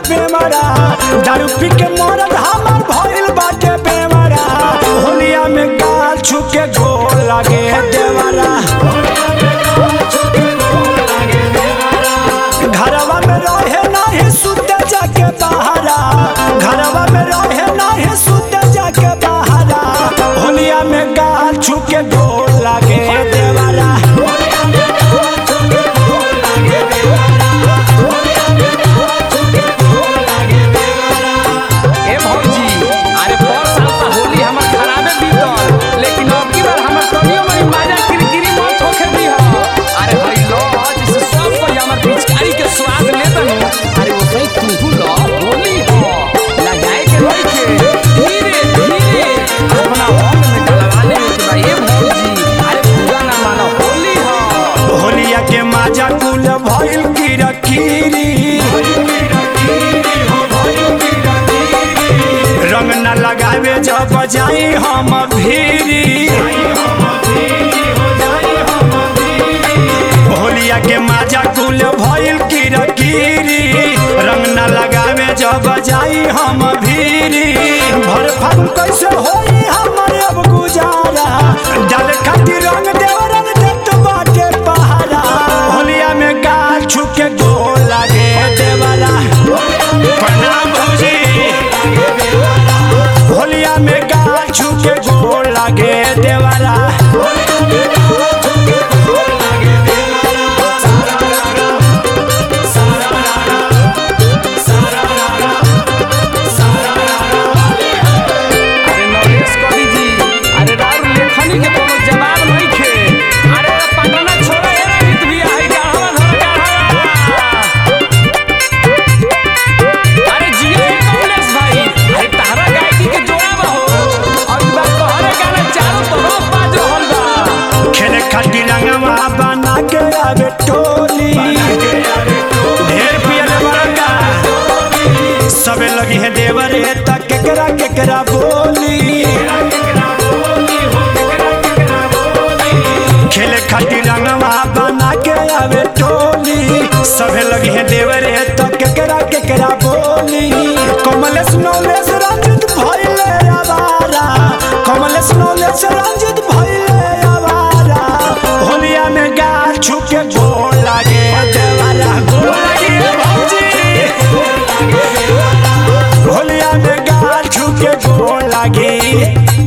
बेमरा दारू पी के मरद हमार भइल बाटे बेमरा होलिया में गाल छुके गोल लागे देवरा घरवा में रहे नाही सुते जाके बहारा घरवा में रहे नाही सुते जाके बहारा होलिया में गाल छुके गोल लागे देवरा ए भौजी अरे पर साल त होली हमर खराबे बीतल लेकिन अब की बार हमर तनियो मनी माजा किरकिरी मत होखे दी हो अरे भाई लो जिसे सब कोई हमर पिचकारी के स्वाद ले तनु अरे वो सही तू लो होली हो लगाए के नहीं के धीरे धीरे अपना होम में डलवा ले के भाई ए भौजी अरे पूरा ना मानो होली हो होलिया के माजा कुल भइल किरकिरी रंग न लगावे जब जाई हम भीरी होलिया के माजा कुल भइल किरकिरी रंग न लगावे जब जाई हम भीरी भर फागुन कैसे होई हमर अब गुजारा डाल खातिर रंग देवरन देत बाटे पहारा होलिया में गाल छुके गोल लागे देवरा प्रणाम भौजी होलिया में गाल छुके गोल लागे देवरा अरे नरेश कवि जी अरे राउर लेखनी के कोनो जवाब नहीं खे अरे पटना छोड़ा ए गीत भी आई गाहवा धर गाहवा अरे जियो ए कमलेश भाई अरे तारा गायकी के जोड़ा बा हो और ई बात कहरे गाना चारों तरफ बाज रहल बा खेले खातिर रंगवा बना के आवे टोली ढेर पियल बड़का सबे लगी है देवरे तक केकरा केकरा बोली खेले खातिर रंगवा बना के आवे टोली सबे लगी है देवरे तक केकरा केकरा बोली कमलेश नौलेश रंजित भइले आवारा कमलेश नौलेश रंजित भइले आवारा होलिया में गाल छुके गोल लागे देवरा गोल लागे भौजी होलिया में गाल छुके गोल लागे